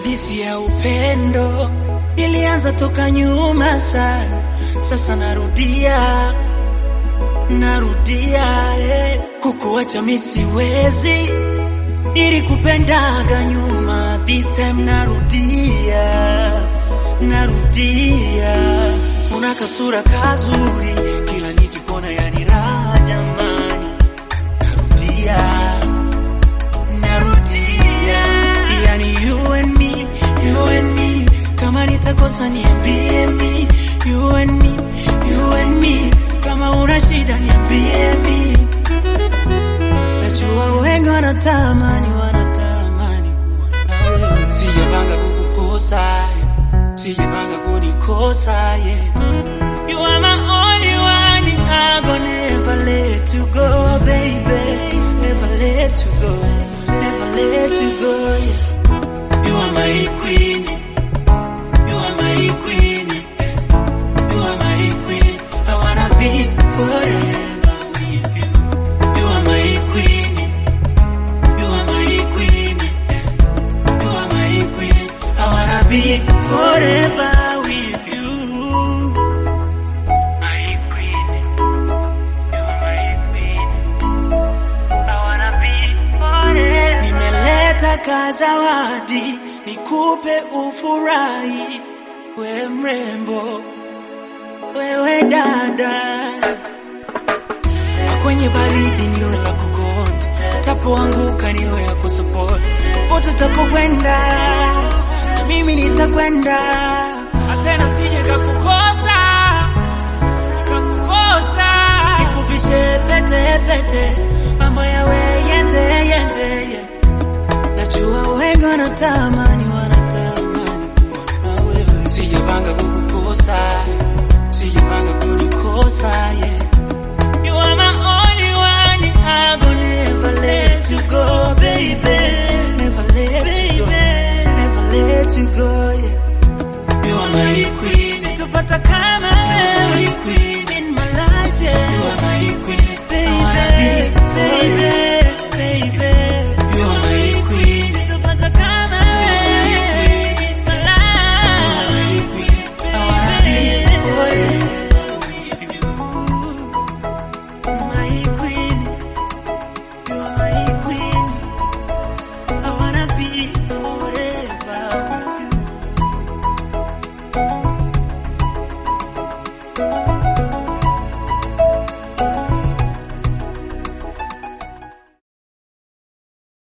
Hadithi ya upendo ilianza toka nyuma sana, sasa narudia, narudia eh. Kukuacha mi siwezi, nilikupendaga nyuma, this time narudia, narudia. Una kasura kazuri, kila nikikuona yani raha jamani, narudia narudia yani you and me, you and me kama nitakosa niambie mi you and me, you and me kama una shida niambie mi najua wengi wanatamani wanatamani kuwa nawe sijapanga kukukosa sijapanga kunikosa yeah. You are my only one, I go never let you go, baby. Never let you go, never let you go. Yeah. You are my queen, you are my queen, you are my queen. I wanna be forever with you. You are my queen, you are my queen, you are my queen. I wanna be forever with you. My queen, you are my queen. I wanna be forever. Nimeleta kazawadi nikupe ufurahi, we mrembo, wewe dada, kwenye baridi niwe la kukonda, tapoanguka niwe ya kusupport, pote tapokwenda na mimi nitakwenda, tena sije kakukosa kakukosa, nikuvishe pete pete